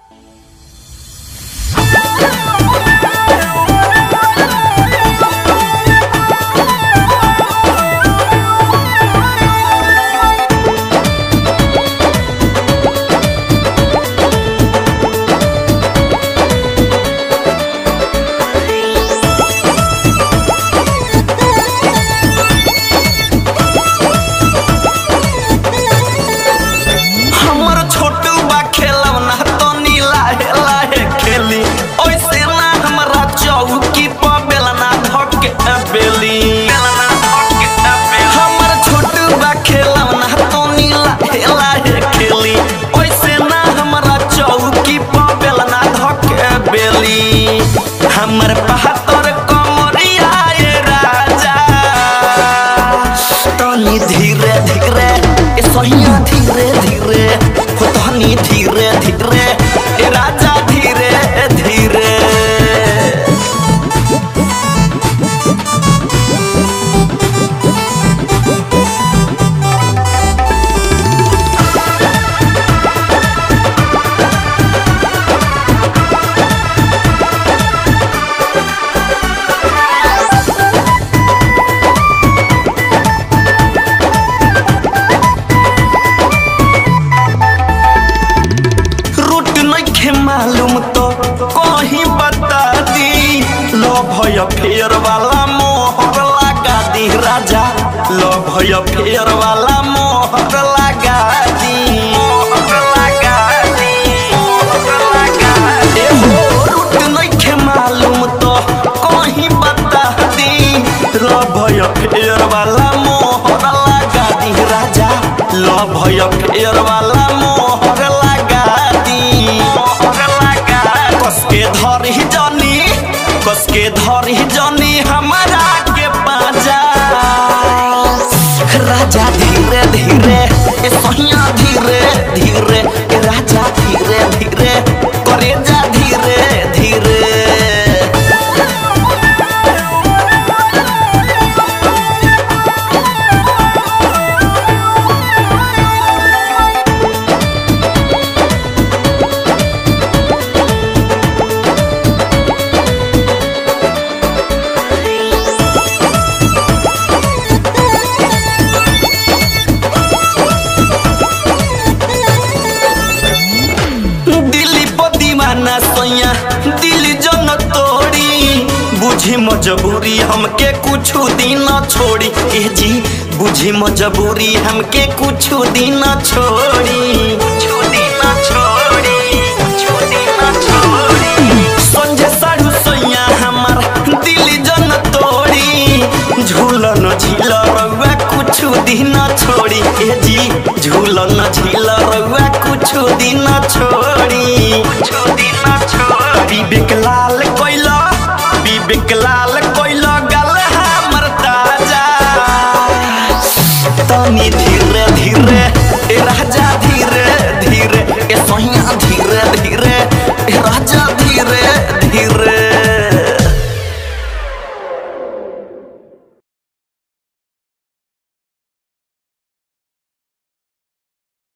हमर बहत्तर कमरिया ये राजा तनी धीरे धीरे ए सहिया धीरे धीरे हो तनी धीरे धीरे ए राजा धीरे धीरे रूट नइखे मालूम तो कहीं बता दी लो भय फेर वाला मोहर लगा दी राजा लो भय फेर वाला मोहर लगा दी मोहर लगा दी मोहर लगा दी। ए हो रूट नइखे मालूम तो कहीं बता दी लो भय फेर वाला मोहर लगा दी राजा लो भय फेर वाला मोहर लगा दी मोहर लगा कसके धरी जनी कसके धरी जनी हमारा के पाजा राजा धीरे धीरे ए सहिया धीरे धीरे ए राजा धीरे धीरे करे जा धीरे धीरे दिल्ली पर दीवाना सैया दिल जन तोड़ी बुझी मजबूरी हमके कुछ दिन छोड़ी ए जी बुझी मजबूरी हमके कुछ दिन छोड़ी कुछ दिन छोड़ी कुछ दिन छोड़ी संजय साढ़ू सैया हमार दिल जन तोड़ी झूलन झील रउआ कुछ दिन छोड़ी ए जी झूलन झील रउआ कुछ दिन छोड़ी कुछ दिन छोड़ी विवेक लाल कोइला विवेक लाल